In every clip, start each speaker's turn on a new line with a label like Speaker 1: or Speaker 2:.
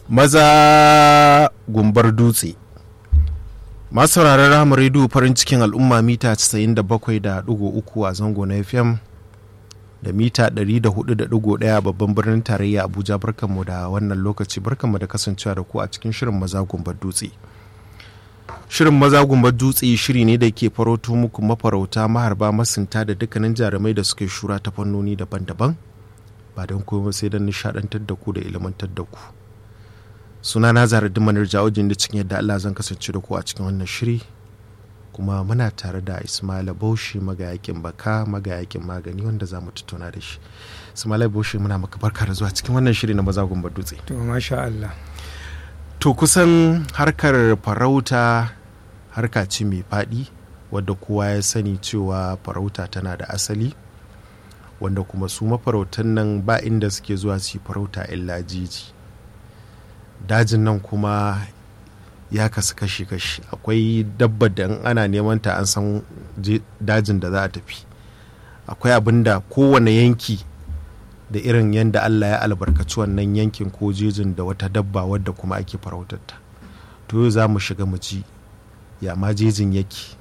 Speaker 1: maza gumbar dutse masu sauraron rahama rediyo farin cikin al'umma mita 97.3 a zango na fm da mita 104.1 babban birnin tarayya abuja barkanmu da wannan lokaci barkanmu da kasancewa da ku a cikin shirin maza gumbar dutse shirin maza gumbar dutse shiri ne da ke farauto muku mafarauta maharba masunta da dukkanin jarumai da suke shura ta fannoni daban-daban ba don kuma sai don nishadantar da ku da ilmantar da ku suna na zara dimanar jawajin da cikin yadda allah zan kasance da ku a cikin wannan shiri kuma muna tare da ismaila bauchi magayakin baka magayakin magani wanda za mu tattauna da shi ismaila bauchi muna maka barka da zuwa cikin wannan shiri na maza gumbar dutse
Speaker 2: to masha allah
Speaker 1: to kusan harkar farauta harka ce mai faɗi wadda kowa ya sani cewa farauta tana da asali wanda kuma su mafarautan nan ba inda suke zuwa su yi farauta illa jiji dajin nan kuma ya kasu kashi-kashi akwai dabbar da ana neman ta an san dajin da za a tafi akwai abin da kowane yanki da irin yadda allah ya albarkaci wannan yankin ko jejin da wata dabba wadda kuma ake farautarta to yau za mu shiga mu ji ya ma jejin yake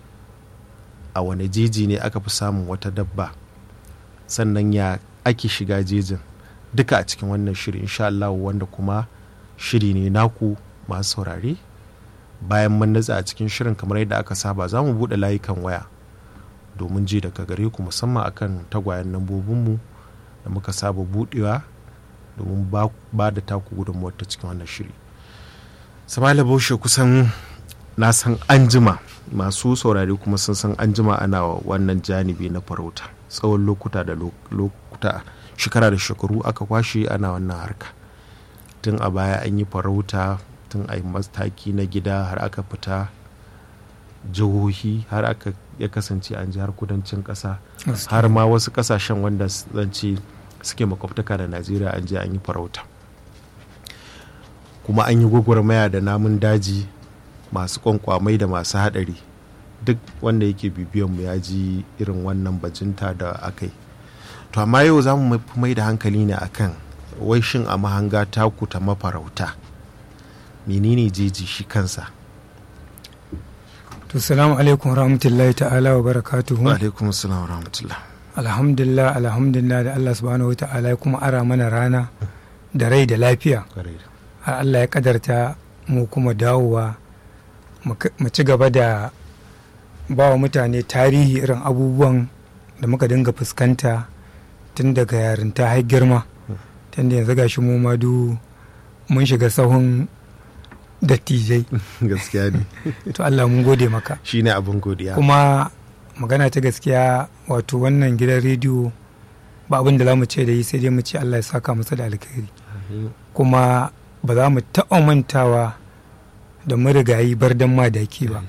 Speaker 1: a wane jeji ne aka fi samun wata dabba sannan ya ake shiga jejin duka a cikin wannan shiri insha Allah wanda kuma shiri ne naku masu saurare bayan mun natsa a cikin shirin kamar yadda aka saba za mu buɗe layukan waya domin ji daga gare ku musamman akan tagwayen lambobinmu da muka saba buɗewa domin ba da taku gudunmuwar ta cikin wannan shiri samala baushe kusan na san anjima masu saurare kuma sun san anjima ana wannan janibi na farauta tsawon lokuta da lokuta shekara da shekaru aka kwashe ana wannan harka tun a baya an yi farauta tun a mataki na gida har aka fita jihohi har aka ya kasance an jihar kudancin kasa har ma wasu kasashen wanda zance suke makwabtaka da najeriya an je an yi farauta kuma an yi gwagwarmaya da namun daji masu kwankwamai da masu hadari duk wanda yake bibiyanmu ya ji irin wannan bajinta da aka yi to amma yau za mu mai da hankali ne akan wai shin a mahanga taku ta mafarauta menene jeji shi kansa
Speaker 2: to salamu alaikum rahmatullahi ta'ala wa barakatuhu
Speaker 1: wa alaikum salam wa rahmatullah
Speaker 2: alhamdulillah alhamdulillah da Allah subhanahu wa ta'ala ya kuma ara mana rana da rai da lafiya har Allah ya kadarta mu kuma dawowa mu ci gaba da ba wa mutane tarihi irin abubuwan da muka dinga fuskanta tun daga yarinta har girma tun da yanzu gashi mu madu mun shiga sahun dattijai
Speaker 1: gaskiya ne
Speaker 2: to Allah mun gode maka
Speaker 1: shine abin godiya
Speaker 2: kuma magana ta gaskiya wato wannan gidan rediyo ba abin da za mu ce da yi sai dai mu ce Allah ya saka masa da alkhairi kuma ba za mu taɓa mantawa da marigayi bardan madaki ba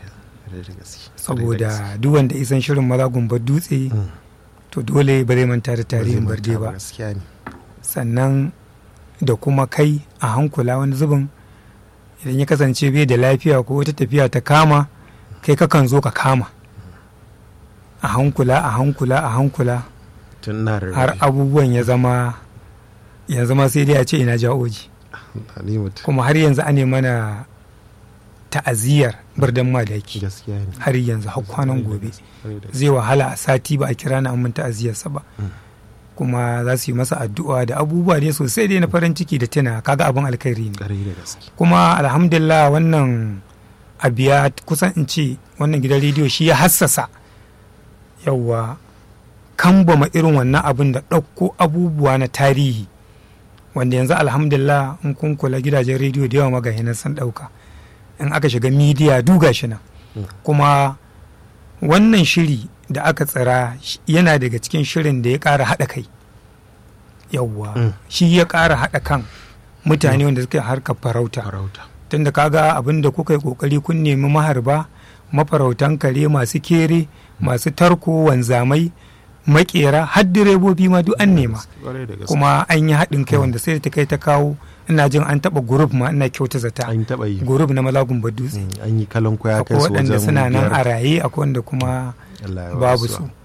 Speaker 2: saboda duk wanda isan shirin maza gumbar dutse to dole ba zai manta da tarihin barde ba sannan da kuma kai a hankula wani zubin idan ya kasance bai da lafiya ko wata tafiya ta kama kai kakan zo ka kama a hankula a hankula a hankula har abubuwan ya zama yanzu ma sai dai a ce ina ja'oji kuma har yanzu ane mana ta'aziyar birnin madaki har yanzu har kwanan gobe zai wahala a sati ba a kira na amma ta'aziyarsa ba kuma za su yi masa addu'a da abubuwa dai sosai dai na farin ciki da tuna kaga abin alkhairi ne kuma alhamdulillah wannan abiya kusan in ce wannan gidan rediyo shi ya hassasa yawwa kambama irin wannan abin da ɗauko abubuwa na tarihi wanda yanzu alhamdulillah in kun kula gidajen rediyo da yawa magahinan sun ɗauka in aka shiga midiya duga shi nan kuma wannan shiri da aka tsira yana daga cikin shirin da ya ƙara haɗa kai yawwa shi ya ƙara haɗa kan mutane wanda suka harkar farauta tunda kaga abin da kuka yi ƙoƙari kun nemi maharba mafarautan kare masu kere masu tarko wanzamai makera har direbobi ma duk an nema kuma an yi haɗin kai wanda sai ta kai ta kawo ina jin an taɓa gurub ma ina kyauta zata
Speaker 1: an taɓa yi
Speaker 2: gurub na malagun dutse
Speaker 1: an yi kalan kwaya kai
Speaker 2: akwai
Speaker 1: su
Speaker 2: waɗanda
Speaker 1: wajen
Speaker 2: suna nan
Speaker 1: biyar.
Speaker 2: a raye akwai wanda kuma
Speaker 1: Allah ya ba
Speaker 2: babu
Speaker 1: su.
Speaker 2: su